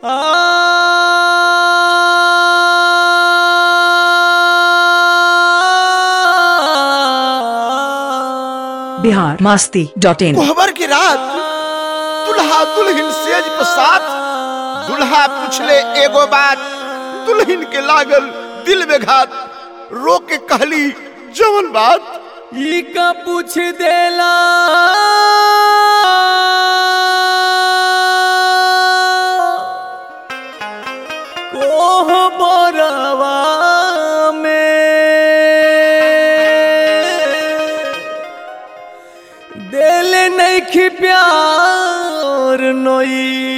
Bihar Masti dot in कोहबर की रात दुल्हा दुल्हन सेज पर साथ दुल्हा पूछले एगो बात दुल्हन के लागल दिल में घात रो के कहली जवन बात ई का पूछ देला कोह बरवा में दिल नहीं खी प्यार नई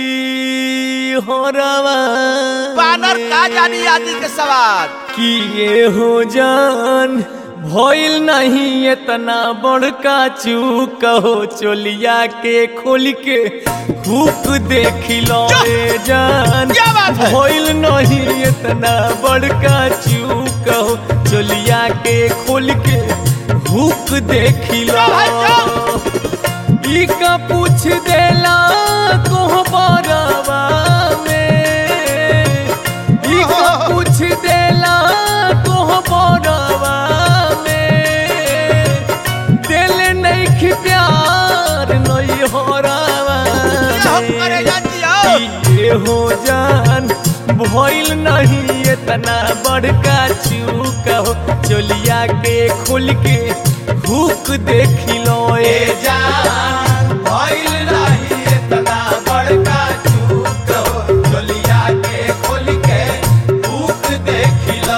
होरवा बानर का जानी आदि के सवाल कि ये हो जान भइल नहीं इतना बड़का चूक हो चोलिया के खोल के हुक देख लो रे जान क्या बात है? भइल नहीं इतना बड़का चूक हो चोलिया के खोल के हुक देख लो ई का पूछ देला कोह बरवा में ई का पूछ देला कोह बरवा में दिल नहीं खी प्यार नहीं हो रवा हम करे जाती हो ये हो जान भइल नहीं इतना बड़का चूक हो चोलिया के खोल के हुक देख लो ए जान भइल नहीं इतना बड़का चूक हो चोलिया के खोल के हुक देख लो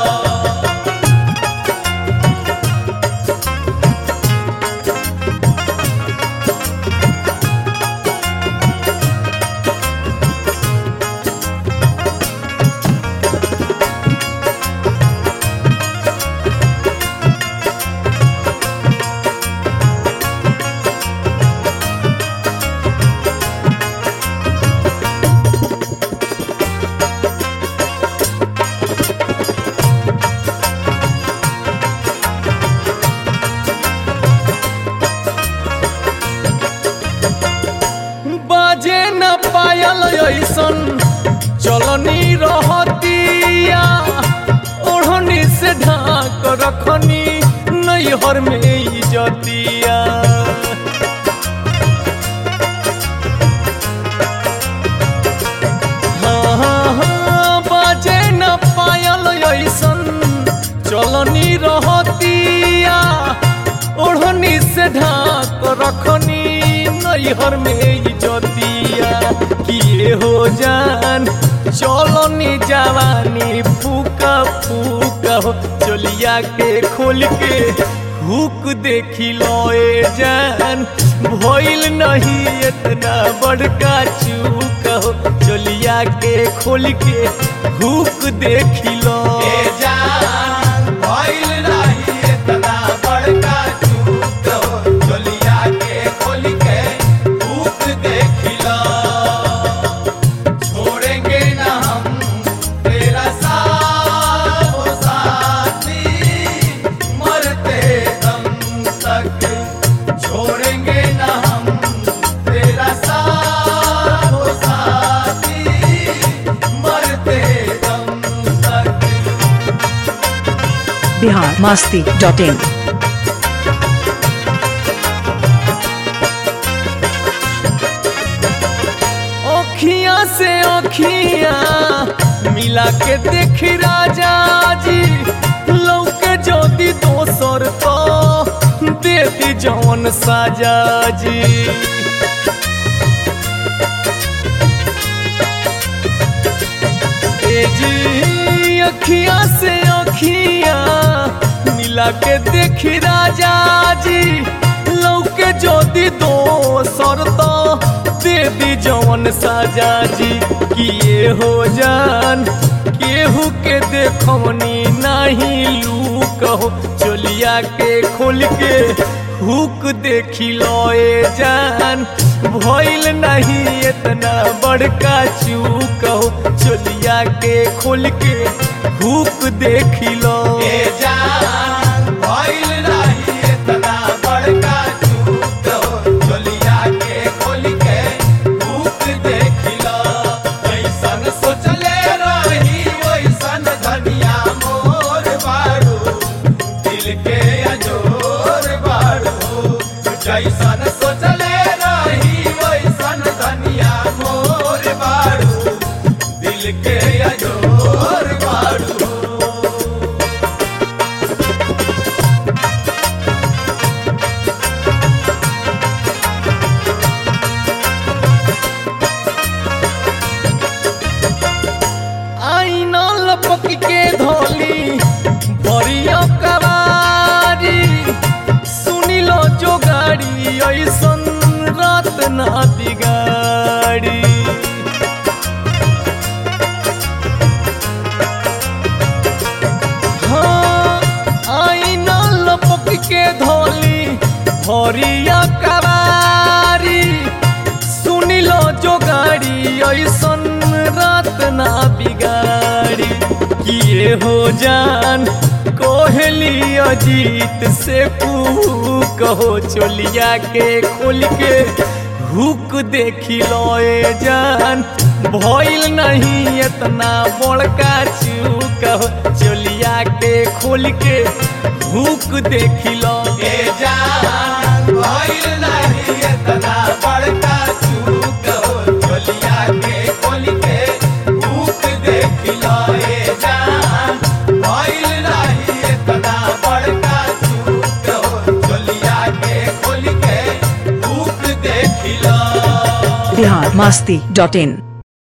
बाजे न पायल ऐसन चलनी रहतिया ओढ़नी से ढाक रखनी नैहर में इजतिया हाँ, हाँ, हाँ, बाजे न पायल ऐसन चलनी रहतिया ओढ़नी से ढाक रखनी नैहर में इजतिया किए हो जान चलनी जवानी फूका फूका हो चलिया के खोल के हुक देखी लो ए जान भइल नहीं इतना बड़का चूक हो चलिया के खोल के हुक देखी लो ए जान भइल नहीं इतना बड़का चूक हो चलिया के खोल के हुक देखी लो छोड़ेंगे ना हम तेरा साथ हो साथी मरते दम तक छोड़ेंगे ना हम तेरा साथ हो साथी मरते दम तक बिहार मास्ती डॉट इन अखियां से अखियां मिला के देख राजा जी लौके ज्योति दोसर तो दे दी जौन साजा जी ए जी अखियां से अखियां मिला के देख राजा जी लौके ज्योति दोसर तो दे दी जवन साजा जी किए हो जान केहू के देखवनी नहीं लू कहो चोलिया के खोल के हुक देखी लो ए जान भइल नहीं इतना बड़का चूक हो चोलिया के खोल के हुक देखी लो ए जान भइल नहीं इतना बड़का चूक हो चोलिया के खोल के हुक देखी लो दिल के अजोर बाड़ू आईना लपक के धोली भरियो कवारी सुनी लो जो गाड़ी ऐसन रात ना बिगाड़ी हाँ आईना लपक के धोली भरिया कवारी सुनी लो जो गाड़ी ऐसन रात ना बिगाड़ी किए हो जान कोहली अजीत से पू कहो चोलिया के खोल के हुक देखी लोए जान भइल नहीं इतना बड़का चूक हो चोलिया के खोल के हुक देखी लो ए जान भइल नहीं इतना बड़का चूक हो चोलिया के खोल के हुक देखी लो ए जान भइल नहीं इतना बड़का चूक हो चोलिया के खोल के हुक देखी लो बिहार मस्ती डॉट इन